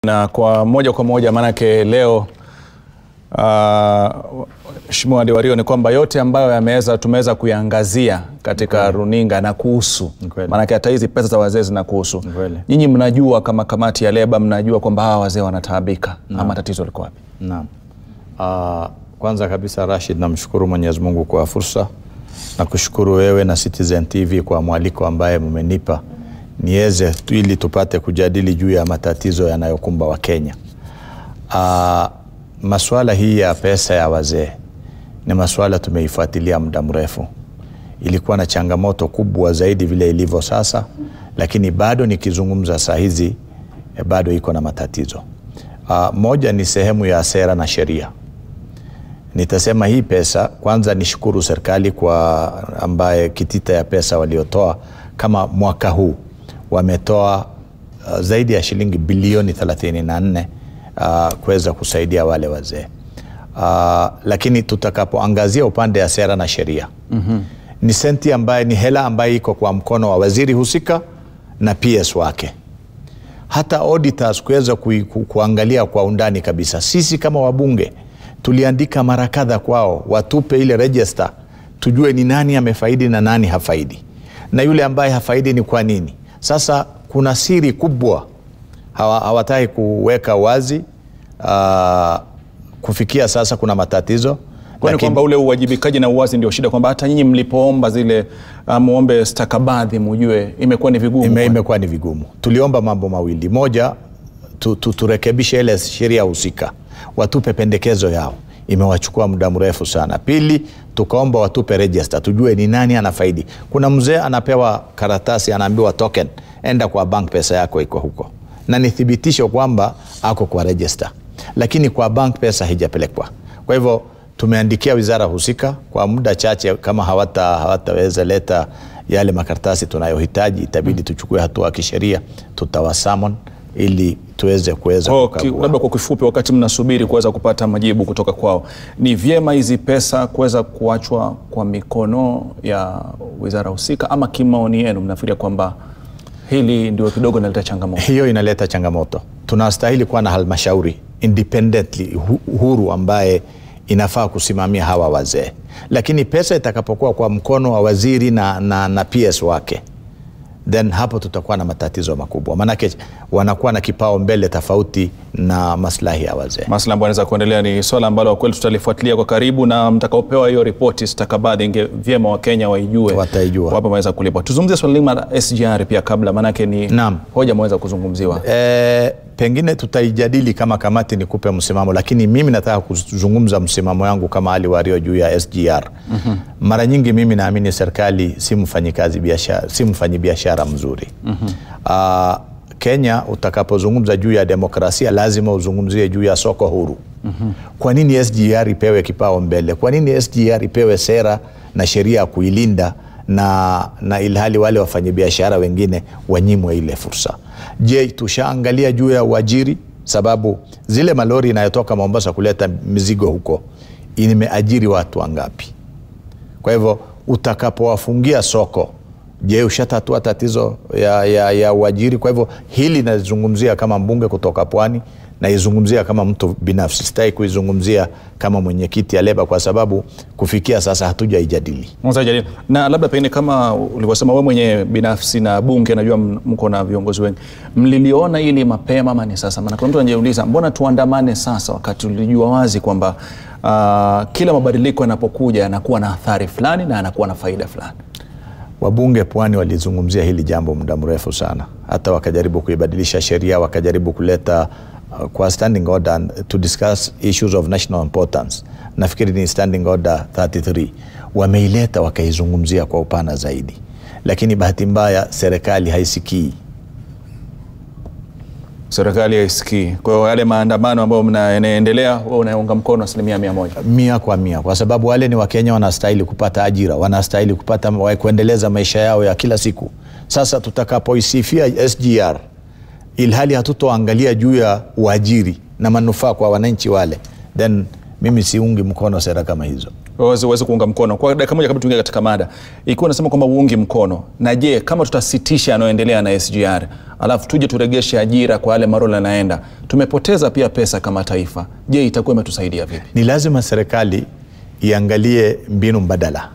na kwa moja kwa moja maanake leo uh, Mheshimiwa Diwario ni kwamba yote ambayo yameweza tumeweza kuyaangazia katika runinga na kuhusu Kweli. maanake hata hizi pesa za wazee zinakuhusu Kweli. nyinyi mnajua kama kamati ya leba mnajua kwamba hawa wazee wanataabika ama tatizo liko wapi Naam. Uh, kwanza kabisa Rashid, namshukuru Mwenyezi Mungu kwa fursa na kushukuru wewe na Citizen TV kwa mwaliko ambaye mmenipa niweze tu- ili tupate kujadili juu ya matatizo yanayokumba Wakenya. Uh, masuala hii ya pesa ya wazee ni masuala tumeifuatilia muda mrefu. Ilikuwa na changamoto kubwa zaidi vile ilivyo sasa, lakini bado nikizungumza saa hizi eh, bado iko na matatizo. Uh, moja ni sehemu ya sera na sheria. Nitasema hii pesa kwanza, nishukuru serikali kwa ambaye kitita ya pesa waliotoa kama mwaka huu wametoa uh, zaidi ya shilingi bilioni 34 uh, kuweza kusaidia wale wazee uh, lakini tutakapoangazia upande ya sera na sheria mm-hmm. ni senti ambaye ni hela ambayo iko kwa mkono wa waziri husika na PS wake hata auditors kuweza ku, ku, kuangalia kwa undani kabisa. Sisi kama wabunge tuliandika mara kadha kwao watupe ile register, tujue ni nani amefaidi na nani hafaidi, na yule ambaye hafaidi ni kwa nini. Sasa kuna siri kubwa hawa, hawataki kuweka wazi. Uh, kufikia sasa kuna matatizo kwani lakini- kwamba ule uwajibikaji na uwazi ndio shida kwamba hata nyinyi mlipoomba zile uh, muombe stakabadhi mujue imekuwa ni vigumu Ime, kwani? imekuwa ni vigumu. Tuliomba mambo mawili, moja tu, tu, turekebishe ile sheria husika, watupe pendekezo yao, imewachukua muda mrefu sana. Pili, tukaomba watupe register, tujue ni nani anafaidi. Kuna mzee anapewa karatasi, anaambiwa token, enda kwa bank, pesa yako iko huko, na ni thibitisho kwamba ako kwa register, lakini kwa bank pesa haijapelekwa. Kwa hivyo tumeandikia wizara husika kwa muda chache, kama hawata hawataweza leta yale makaratasi tunayohitaji, itabidi tuchukue hatua ya kisheria, tutawasamon ili tuweze kuweza Kwa ki- kukagua. labda kwa kifupi, wakati mnasubiri kuweza kupata majibu kutoka kwao, ni vyema hizi pesa kuweza kuachwa kwa mikono ya wizara husika, ama kimaoni yenu mnafikiria kwamba hili ndio kidogo inaleta changamoto? hiyo inaleta changamoto. Tunastahili kuwa na halmashauri independently hu- huru ambaye inafaa kusimamia hawa wazee, lakini pesa itakapokuwa kwa mkono wa waziri na, na, na PS wake then hapo tutakuwa na matatizo makubwa, maanake wanakuwa na kipao mbele tofauti na maslahi ya wazee. Masuala ambayo yanaweza kuendelea ni swala ambalo kwa kweli tutalifuatilia kwa karibu, na mtakaopewa hiyo ripoti stakabadhi, inge vyema Wakenya waijue, Wataijua. wapo wameweza kulipwa. Tuzungumzie swala lima la SGR pia kabla, maanake ni Naam. hoja mweza kuzungumziwa. E, pengine tutaijadili kama kamati nikupe msimamo, lakini mimi nataka kuzungumza msimamo yangu kama Ali Wario juu ya SGR. mm-hmm. Mara nyingi mimi naamini serikali si mfanyikazi biashara, si mfanyi biashara mzuri. mm-hmm. uh, Kenya utakapozungumza juu ya demokrasia lazima uzungumzie juu ya soko huru. mm-hmm. Kwa nini SGR ipewe kipao mbele? Kwa nini SGR ipewe sera na sheria ya kuilinda na, na ilhali wale wafanyabiashara wengine wanyimwe ile fursa. Je, tushaangalia juu ya uajiri? Sababu zile malori inayotoka Mombasa kuleta mizigo huko imeajiri watu wangapi? Kwa hivyo utakapowafungia soko, je, ushatatua tatizo ya, ya, ya uajiri? Kwa hivyo hili nazungumzia kama mbunge kutoka Pwani, naizungumzia kama mtu binafsi, sitaki kuizungumzia kama mwenyekiti ya Leba kwa sababu kufikia sasa hatujaijadili. Mwanzo jadili. Na labda pengine kama ulivyosema wewe mwenye binafsi na bunge, najua m- mko na viongozi wengi, mliliona ili mapema ama ni sasa? Maana kuna mtu anajiuliza mbona tuandamane sasa, wakati ulijua wazi kwamba uh, kila mabadiliko yanapokuja yanakuwa na athari fulani na yanakuwa na faida fulani. Wabunge Pwani walizungumzia hili jambo muda mrefu sana, hata wakajaribu kuibadilisha sheria, wakajaribu kuleta uh, kwa standing order and to discuss issues of national importance. Nafikiri ni standing order 33 wameileta wakaizungumzia kwa upana zaidi, lakini bahati mbaya serikali haisikii. Serikali haisikii. Kwa hiyo yale maandamano ambayo mna- yanaendelea, wewe unaunga mkono asilimia mia moja. mia kwa mia, kwa sababu wale ni Wakenya, wanastahili kupata ajira, wanastahili kupata wa- kuendeleza maisha yao ya kila siku. Sasa tutakapoisifia SGR ilhali hatutoangalia juu ya uajiri na manufaa kwa wananchi wale, then mimi siungi mkono sera kama hizo. waweze waweze kuunga mkono kwa dakika moja kabla tuingie katika mada ikiwa unasema kwamba uungi mkono na je kama tutasitisha yanayoendelea na sgr alafu tuje turegeshe ajira kwa yale marola yanaenda tumepoteza pia pesa kama taifa je itakuwa imetusaidia vipi ni lazima serikali iangalie mbinu mbadala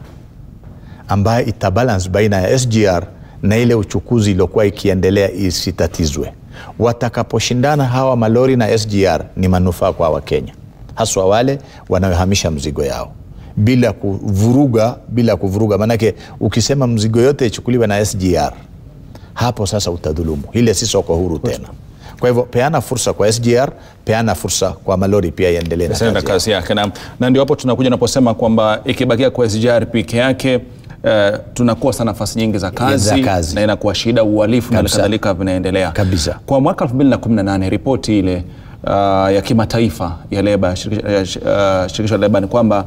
ambayo itabalance baina ya sgr na ile uchukuzi iliyokuwa ikiendelea isitatizwe watakaposhindana hawa malori na sgr ni manufaa kwa wakenya haswa wale wanaohamisha mzigo yao bila kuvuruga bila kuvuruga maanake ukisema mzigo yote ichukuliwe na sgr hapo sasa utadhulumu ile si soko huru tena kwa hivyo peana fursa kwa sgr peana fursa kwa malori pia iendelee na Sasa na kazi yao. kazi yake na, na ndio hapo tunakuja naposema kwamba ikibakia kwa SGR peke yake Uh, tunakosa nafasi nyingi za kazi, Za kazi. na inakuwa shida uhalifu na Kabisa. kadhalika vinaendelea Kabisa. kwa mwaka 2018 ripoti ile uh, ya kimataifa ya leba shirikisho, ya, uh, shirikisho la leba ni kwamba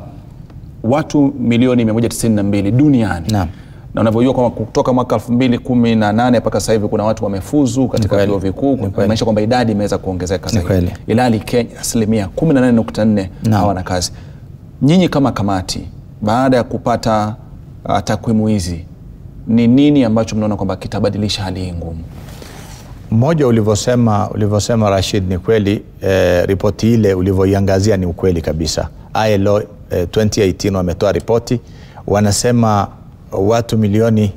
watu milioni 192 duniani Naam. na unavyojua kwamba kutoka mwaka 2018 mpaka sasa hivi kuna watu wamefuzu katika kweli. vyuo vikuu kweli. kumaanisha kwamba idadi imeweza kuongezeka Ni zaidi kweli. ilhali Kenya asilimia 18.4 Naam. hawana kazi. Nyinyi kama kamati, baada ya kupata uh, takwimu hizi, ni nini ambacho mnaona kwamba kitabadilisha hali hii ngumu? mmoja ulivyosema ulivyosema rashid ni kweli eh, ripoti ile ulivyoiangazia ni ukweli kabisa ilo eh, 2018 wametoa ripoti wanasema watu milioni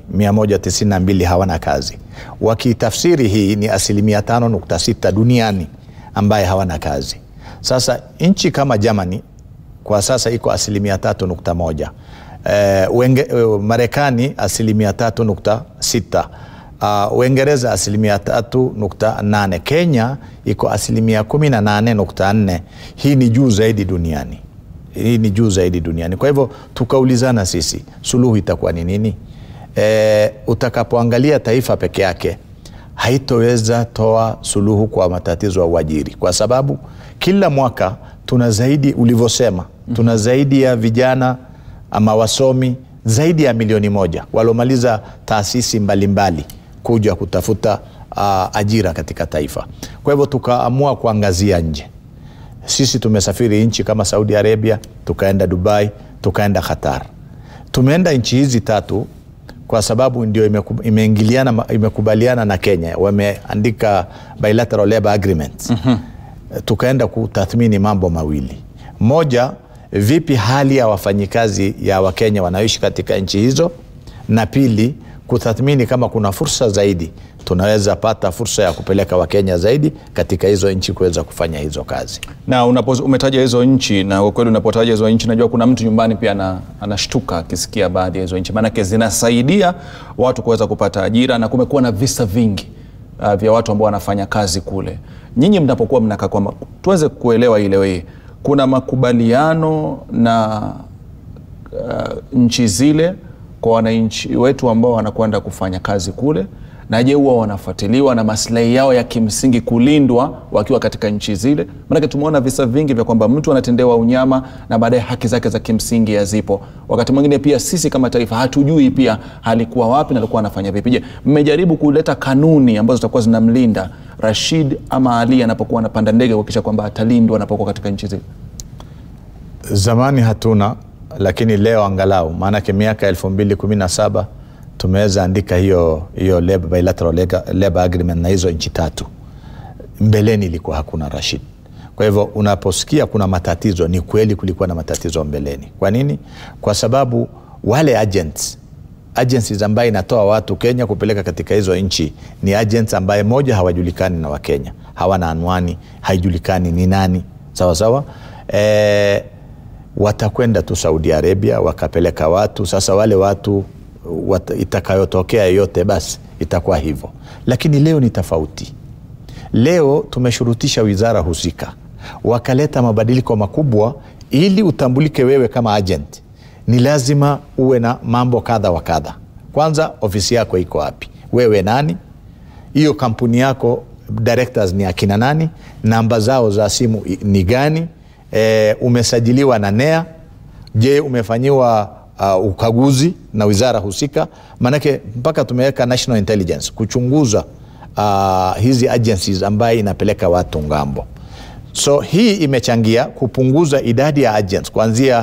192 hawana kazi wakitafsiri hii ni asilimia 5.6 duniani ambaye hawana kazi sasa nchi kama germany kwa sasa iko asilimia 3.1 eh, Wenge- eh, marekani asilimia 3.6 Uh, Uingereza asilimia tatu nukta nane Kenya iko asilimia kumi na nane nukta nne Hii ni juu zaidi duniani, hii ni juu zaidi duniani. Kwa hivyo tukaulizana sisi, suluhu itakuwa ni nini? E, utakapoangalia taifa peke yake haitoweza toa suluhu kwa matatizo ya uajiri, kwa sababu kila mwaka tuna zaidi, ulivyosema, tuna zaidi ya vijana ama wasomi zaidi ya milioni moja waliomaliza taasisi mbalimbali mbali kuja kutafuta uh, ajira katika taifa. Kwa hivyo tukaamua kuangazia nje. Sisi tumesafiri nchi kama Saudi Arabia, tukaenda Dubai, tukaenda Qatar. Tumeenda nchi hizi tatu kwa sababu ndio imeku- imeingiliana imekubaliana na Kenya, wameandika bilateral labor agreements mm-hmm. Tukaenda kutathmini mambo mawili, moja vipi hali ya wafanyikazi ya Wakenya wanaoishi katika nchi hizo, na pili kutathmini kama kuna fursa zaidi tunaweza pata fursa ya kupeleka Wakenya zaidi katika hizo nchi kuweza kufanya hizo kazi. Na unapo, umetaja hizo nchi na kwa kweli unapotaja hizo nchi najua kuna mtu nyumbani pia ana, anashtuka akisikia baadhi ya hizo nchi, maanake zinasaidia watu kuweza kupata ajira na kumekuwa na visa vingi uh, vya watu ambao wanafanya kazi kule. Nyinyi mnapokuwa mnakaa kwamba tuweze kuelewa ile hii, kuna makubaliano na uh, nchi zile kwa wananchi wetu ambao wanakwenda kufanya kazi kule na je huwa wanafuatiliwa na maslahi yao ya kimsingi kulindwa wakiwa katika nchi zile maanake tumeona visa vingi vya kwamba mtu anatendewa unyama na baadaye haki zake za kimsingi hazipo wakati mwingine pia sisi kama taifa hatujui pia alikuwa wapi na alikuwa anafanya vipi je mmejaribu kuleta kanuni ambazo zitakuwa zinamlinda rashid ama ali anapokuwa anapanda ndege kuhakikisha kwamba atalindwa anapokuwa katika nchi zile Zamani hatuna, lakini leo angalau, maanake miaka 2017 tumeweza andika hiyo hiyo labor, bilateral lega- labor agreement na hizo nchi tatu. Mbeleni ilikuwa hakuna Rashid. Kwa hivyo unaposikia kuna matatizo, ni kweli kulikuwa na matatizo mbeleni. Kwa nini? Kwa sababu wale agents agencies ambaye inatoa watu Kenya kupeleka katika hizo nchi ni agents ambaye moja hawajulikani na Wakenya, hawana anwani, haijulikani ni nani, sawa sawa. E, watakwenda tu Saudi Arabia wakapeleka watu. Sasa wale watu wat, itakayotokea yote basi itakuwa hivyo, lakini leo ni tofauti. Leo tumeshurutisha wizara husika, wakaleta mabadiliko makubwa ili utambulike wewe kama agent ni lazima uwe na mambo kadha wa kadha. Kwanza, ofisi yako iko wapi? Wewe nani? Hiyo kampuni yako directors ni akina nani? Namba zao za simu i- ni gani? E, umesajiliwa na NEA? Je, umefanyiwa uh, ukaguzi na wizara husika? Maanake mpaka tumeweka national intelligence kuchunguza uh, hizi agencies ambaye inapeleka watu ngambo. So hii imechangia kupunguza idadi ya agents kuanzia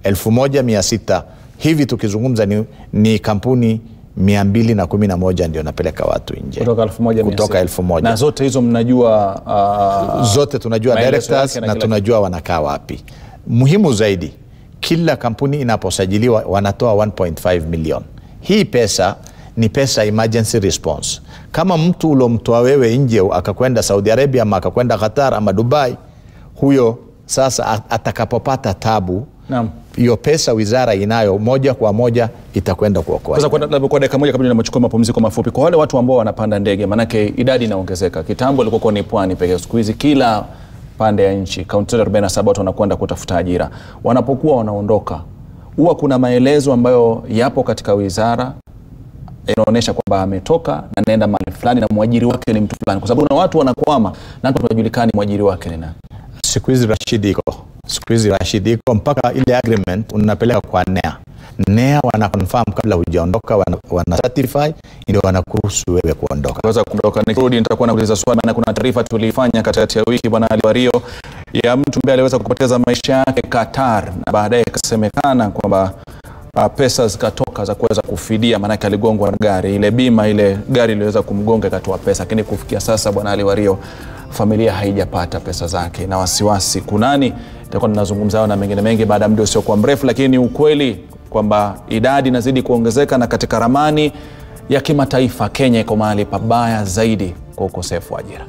1600 hivi tukizungumza ni, ni kampuni 211 ndio napeleka watu nje kutoka elfu moja mia kutoka sita. elfu moja. na zote hizo mnajua uh, zote tunajua maelezo directors yake na na kila tunajua wanakaa wapi muhimu zaidi kila kampuni inaposajiliwa wanatoa 1.5 million hii pesa ni pesa emergency response kama mtu uliomtoa wewe nje akakwenda saudi arabia ama akakwenda qatar ama dubai huyo sasa a- atakapopata tabu Naam. hiyo pesa wizara inayo moja kwa moja itakwenda kuokoa Sasa kwa, labda kwa dakika moja kabla nimechukua mapumziko mafupi, kwa wale watu ambao wanapanda ndege, maanake idadi inaongezeka. Kitambo ilikuwa ni pwani pekee, siku hizi kila pande ya nchi, kaunti zote 47 watu wanakwenda kutafuta ajira. Wanapokuwa wanaondoka, huwa kuna maelezo ambayo yapo katika wizara inaonyesha kwamba ametoka na anaenda mahali fulani na mwajiri wake ni mtu fulani, kwa sababu kuna watu wanakwama na hata hawajulikani mwajiri wake ni nani. siku hizi Rashid iko siku hizi Rashid iko mpaka ile agreement unapeleka kwa NEA. NEA wana confirm kabla hujaondoka, wana, wana certify ndio wanakuruhusu wewe kuondoka. kuweza kuondoka. Nikirudi nitakuwa nakuuliza swali, maana kuna taarifa tuliifanya katikati ya wiki, bwana Ali Wario, ya mtu ambaye aliweza kupoteza maisha yake Qatar, na baadaye ikasemekana kwamba uh, pesa zikatoka za kuweza kufidia, maanake aligongwa na gari, ile bima ile gari iliweza kumgonga ikatoa pesa, lakini kufikia sasa bwana Ali Wario, familia haijapata pesa zake na wasiwasi kunani. Itakuwa tunazungumza hayo na mengine mengi baada ya muda usiokuwa mrefu, lakini ni ukweli kwamba idadi inazidi kuongezeka na katika ramani ya kimataifa Kenya iko mahali pabaya zaidi kwa ukosefu wa ajira.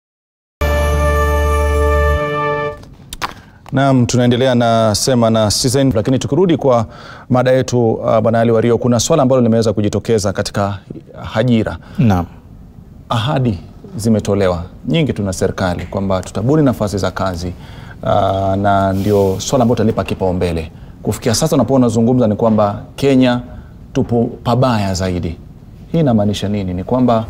Naam, tunaendelea na sema na Citizen, lakini tukirudi kwa mada yetu uh, bwana Ali Wario, kuna swala ambalo limeweza kujitokeza katika ajira. Naam. Ahadi zimetolewa nyingi tu na serikali kwamba tutabuni nafasi za kazi uh, na ndio swala ambalo tutalipa kipaumbele. Kufikia sasa unapoona unazungumza ni kwamba Kenya tupo pabaya zaidi. Hii inamaanisha nini? Ni kwamba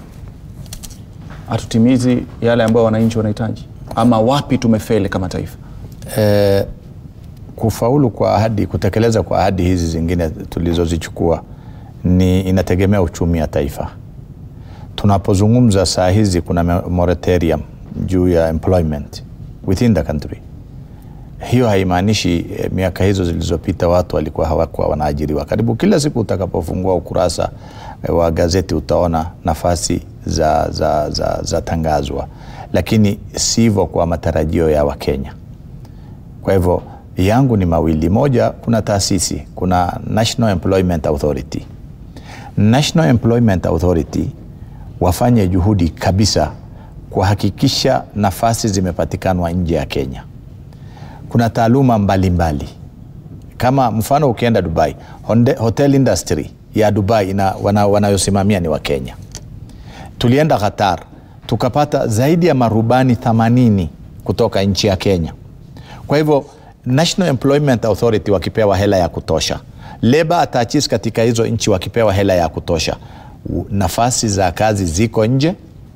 hatutimizi yale ambayo wananchi wanahitaji, ama wapi tumefeli kama taifa? Eh, kufaulu kwa ahadi, kutekeleza kwa ahadi hizi zingine tulizozichukua ni inategemea uchumi wa taifa. Tunapozungumza saa hizi kuna me- moratorium juu ya employment within the country. Hiyo haimaanishi eh, miaka hizo zilizopita watu walikuwa hawakuwa wanaajiriwa. Karibu kila siku utakapofungua ukurasa eh, wa gazeti utaona nafasi za, za, za, za tangazwa, lakini sivyo kwa matarajio ya Wakenya. Kwa hivyo yangu ni mawili. Moja, kuna taasisi, kuna National Employment Authority. National Employment Authority wafanye juhudi kabisa kuhakikisha nafasi zimepatikanwa nje ya Kenya. Kuna taaluma mbalimbali mbali. Kama mfano ukienda Dubai, honde- hotel industry ya Dubai ina, wana, wanayosimamia ni Wakenya. Tulienda Qatar tukapata zaidi ya marubani 80 kutoka nchi ya Kenya. Kwa hivyo National Employment Authority wakipewa hela ya kutosha, labor attaches katika hizo nchi wakipewa hela ya kutosha, u- nafasi za kazi ziko nje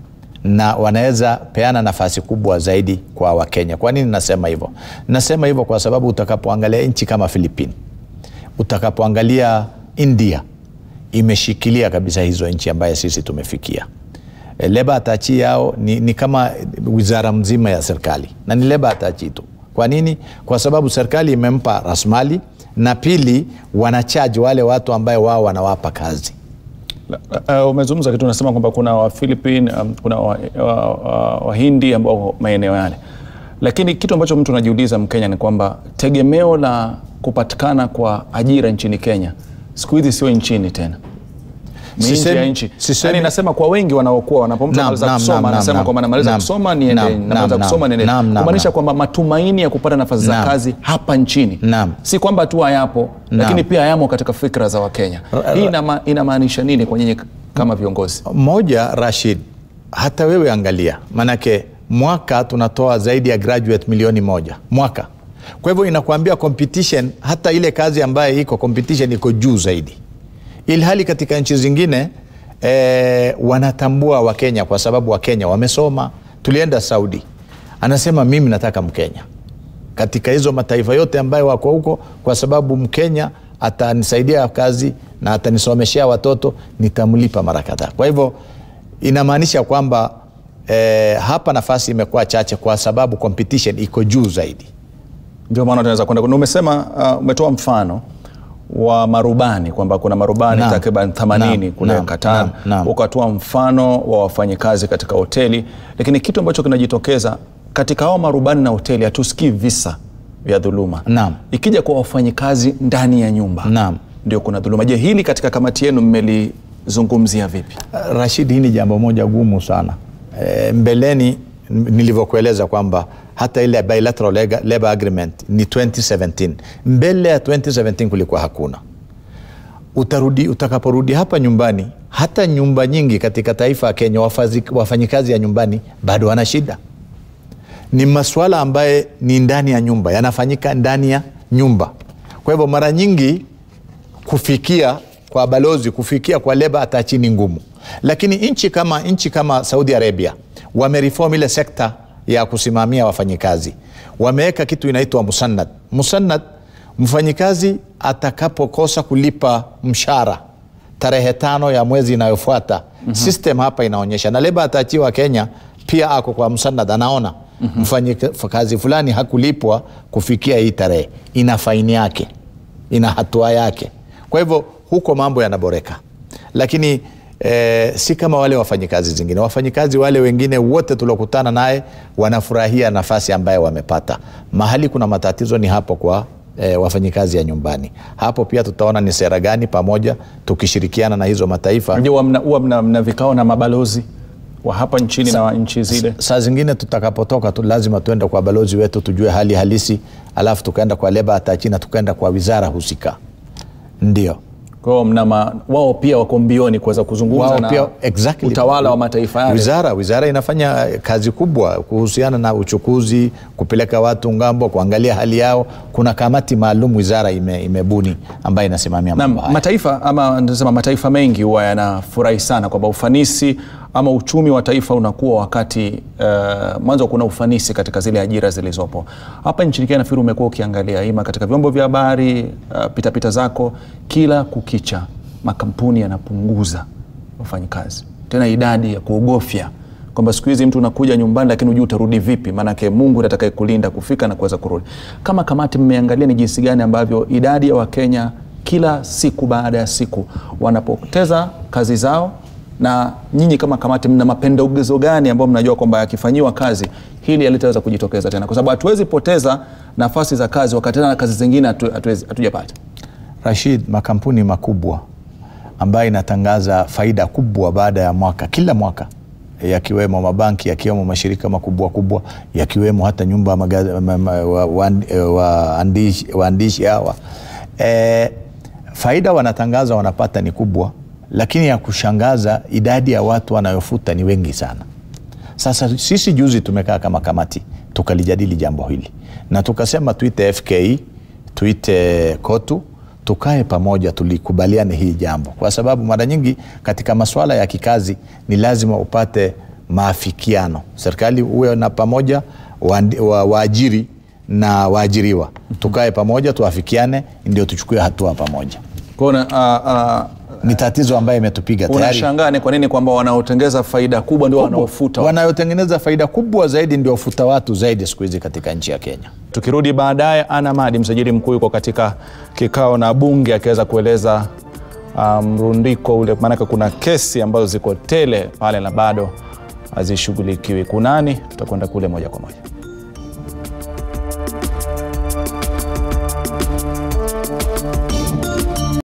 na wanaweza peana nafasi kubwa zaidi kwa Wakenya. Kwa nini nasema hivyo? Nasema hivyo kwa sababu utakapoangalia nchi kama Philippines, utakapoangalia India imeshikilia kabisa hizo nchi ambaye sisi tumefikia. E, leba atachi yao ni, ni kama wizara mzima ya serikali na ni leba atachi tu. Kwa nini? Kwa sababu serikali imempa rasmali na pili wanachaji wale watu ambaye wao wanawapa kazi. Uh, umezungumza kitu unasema kwamba kuna Wafilipin um, kuna Wahindi wa, wa, Wahindi ambao wako maeneo yale, lakini kitu ambacho mtu anajiuliza Mkenya ni kwamba tegemeo la kupatikana kwa ajira nchini Kenya siku hizi sio nchini tena ni nje ya Sisemi- nchi. sisemi- Yani nasema kwa wengi wanaokuwa wanapomtu Naam, anamaliza naam, kusoma naam, anasema naam, kwamba namaliza naam, kusoma niende, naam, namaliza naam, kusoma niende, naam, naam, kumaanisha naam. kwamba matumaini ya kupata nafasi za Naam. kazi hapa nchini Naam. si kwamba tu hayapo, lakini pia hayamo katika fikra za Wakenya. Hii inama, inamaanisha nini kwa nyinyi kama viongozi? Moja, Rashid, hata wewe angalia, manake mwaka tunatoa zaidi ya graduate milioni moja mwaka. Kwa hivyo inakuambia competition, hata ile kazi ambayo iko competition iko juu zaidi, ilhali katika nchi zingine eh, wanatambua Wakenya kwa sababu Wakenya wamesoma. Tulienda Saudi, anasema mimi nataka Mkenya katika hizo mataifa yote ambayo wako huko, kwa sababu Mkenya atanisaidia kazi na atanisomeshea watoto, nitamlipa mara kadhaa. Kwa hivyo inamaanisha kwamba eh, hapa nafasi imekuwa chache kwa sababu competition iko juu zaidi. ndio maana tunaweza kwenda na umesema uh, umetoa mfano wa marubani kwamba kuna marubani Naam. takriban 80 Naam. kule Naam. Qatar Naam. Naam. ukatoa mfano wa wafanyikazi katika hoteli lakini kitu ambacho kinajitokeza katika hao marubani na hoteli hatusikii visa vya dhuluma Naam. ikija kwa wafanyikazi ndani ya nyumba Naam. ndio kuna dhuluma je hili katika kamati yenu mmelizungumzia vipi Rashid, hii ni jambo moja gumu sana. E, mbeleni n- nilivyokueleza kwamba hata ile bilateral lega- labor agreement ni 2017. Mbele ya 2017 kulikuwa hakuna. Utarudi, utakaporudi hapa nyumbani, hata nyumba nyingi katika taifa ya Kenya wafazi- wafanyikazi ya nyumbani bado wana shida. Ni masuala ambaye ni ndani ya nyumba, yanafanyika ndani ya nyumba. Kwa hivyo mara nyingi kufikia kwa balozi kufikia kwa leba atachi ni ngumu lakini nchi kama nchi kama saudi arabia wamereform ile sekta ya kusimamia wafanyikazi wameweka kitu inaitwa musannad musannad mfanyikazi atakapokosa kulipa mshara tarehe tano ya mwezi inayofuata mm-hmm. system hapa inaonyesha na leba ataachiwa kenya pia ako kwa msanad anaona mm-hmm. mfanyikazi fulani hakulipwa kufikia hii tarehe ina faini yake ina hatua yake kwa hivyo huko mambo yanaboreka lakini eh, si kama wale wafanyikazi zingine wafanyikazi wale wengine wote tuliokutana naye wanafurahia nafasi ambayo wamepata mahali kuna matatizo ni hapo kwa e, wafanyikazi ya nyumbani hapo pia tutaona ni sera gani pamoja tukishirikiana na hizo mataifa je huwa mna, huwa mna, mna vikao na mabalozi wa hapa nchini na wa nchi zile saa zingine tutakapotoka tu, lazima tuende kwa balozi wetu tujue hali halisi alafu tukaenda kwa leba atachina tukaenda kwa wizara husika ndio kwa hiyo mna ma- wao pia wako mbioni kuweza kuzungumza wao na pia exactly. utawala wa mataifa yale wizara wizara inafanya kazi kubwa kuhusiana na uchukuzi kupeleka watu ngambo kuangalia hali yao kuna kamati maalum wizara ime, imebuni ambayo inasimamia na mambo haya mataifa ama nasema mataifa mengi huwa yanafurahi sana kwamba ufanisi ama uchumi wa taifa unakuwa wakati uh, mwanzo kuna ufanisi katika zile ajira zilizopo hapa nchini Kenya nafikiri umekuwa ukiangalia ima katika vyombo vya habari uh, pitapita zako kila kukicha makampuni yanapunguza wafanyikazi tena idadi ya kuogofya kwamba siku hizi mtu unakuja nyumbani lakini hujui utarudi vipi maanake mungu atakaye kulinda kufika na kuweza kurudi kama kamati mmeangalia ni jinsi gani ambavyo idadi ya wakenya kila siku baada ya siku wanapoteza kazi zao na nyinyi kama kamati mna mapendekezo gani ambayo mnajua kwamba yakifanyiwa kazi hili halitaweza kujitokeza tena kwa sababu hatuwezi poteza nafasi za kazi wakati tena kazi zingine hatu- hatuwezi- hatujapata rashid makampuni makubwa ambayo inatangaza faida kubwa baada ya mwaka kila mwaka yakiwemo mabanki yakiwemo mashirika makubwa kubwa yakiwemo hata nyumba ya magaze- ma- ma- wa- waandishi wa, waandishi- waandishi hawa e, faida wanatangaza wanapata ni kubwa lakini ya kushangaza idadi ya watu wanayofuta ni wengi sana sasa sisi juzi tumekaa kama kamati tukalijadili jambo hili na tukasema tuite fk tuite kotu tukae pamoja tulikubaliane hii jambo kwa sababu mara nyingi katika masuala ya kikazi ni lazima upate maafikiano serikali uwe na pamoja waandi- wa- waajiri na waajiriwa tukae pamoja tuafikiane ndio tuchukue hatua pamoja Kwa hiyo una- uh, uh, ni tatizo ambayo imetupiga tayari unashangaa ni kwa nini kwamba wanaotengeza faida kubwa ndio wanaofuta wanayotengeneza faida kubwa zaidi ndio futa watu zaidi siku hizi katika nchi ya kenya tukirudi baadaye ana madi msajili mkuu yuko katika kikao na bunge akiweza kueleza ah, mrundiko ule maanake kuna kesi ambazo ziko tele pale na bado hazishughulikiwi kunani tutakwenda kule moja kwa moja